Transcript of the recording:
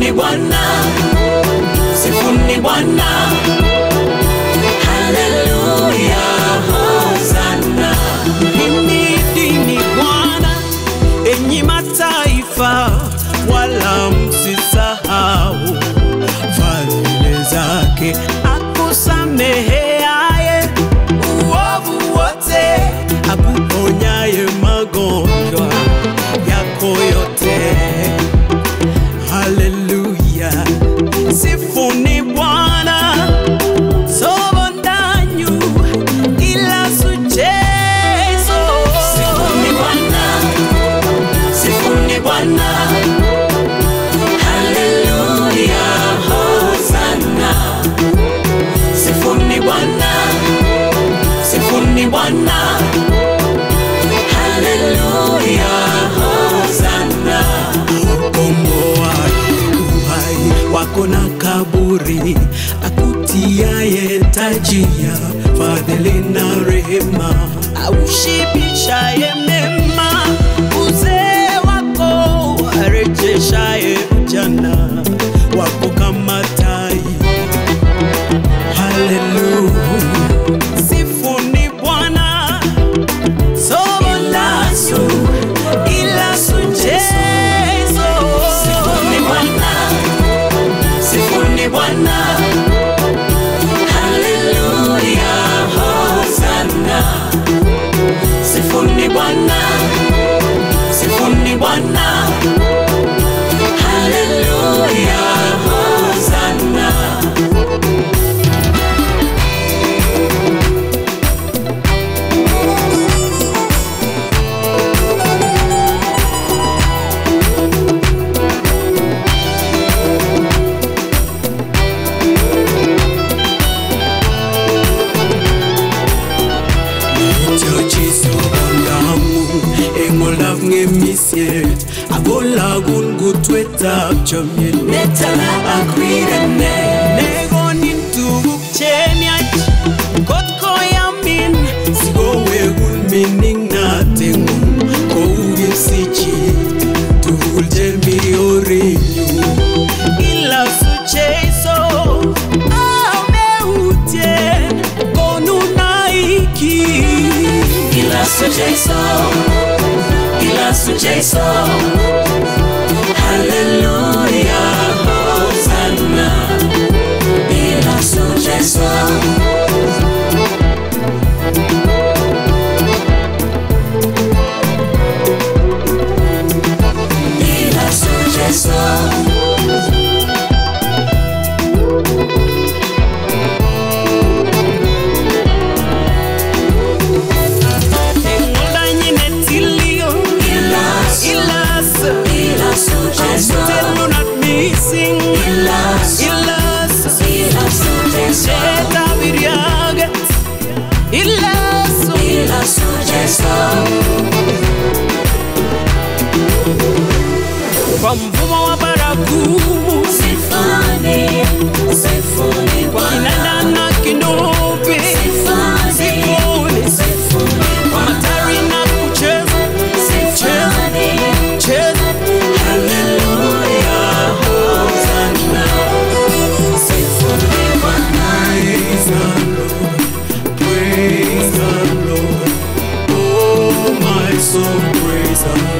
Sifuni Bwana, sifuni Bwana, haleluya, hosana. Himidini Bwana enyi mataifa, wala msisahau fadhili zake, akusameheaye uovu wote, akuponyaye magonjwa yako yote. Haleluya, sifuni Bwana sobandanyu ila suchezo Sifuni Bwana, sifuni Bwana, haleluya, hosana. Sifuni Bwana, sifuni Bwana, haleluya, hosana. komboa uhai wako na kaburi, akutiaye taji ya fadhili na rehema, aushibishaye mema uzee wako, arejeshaye ujana wako kama tai. Haleluya, sifuni Bwana Sobolasu, ila suchezo. Sifuni Bwana, sifuni Bwana, haleluya, hosana. Sifuni Bwana, sifuni Bwana, haleluya, hosana. Chochiso ondamu engolaf ng'emisiet akolagun kutwetab chomyet netala akwirene nekonin tuguk chemiach kot koyamin sikowekun mining'nateng'ung kou kipsichit tugul chemi orinyu ilasu Jesu ameutien konunaiki Ilasu Jesu, ilasu Jesu, haleluya, hosana. Ilasu Jesu, ilasu Jesu. eng'oldanyine tilio Ilasu, ilas ilasu Jesu, telunat mising ilasu, ilas ilasu Jesu, etabiriaget ilas ilasu Jesu. kwa mvumo wa baragumu Sifuni, sifuni Bwana. kinanda na kinubi Sifuni, sifuni sifuni kwa Bwana. matari na kucheza Sifuni, cheza haleluya, hosana. Sifuni Bwana. Praise the Lord, praise the Lord, oh my soul, praise the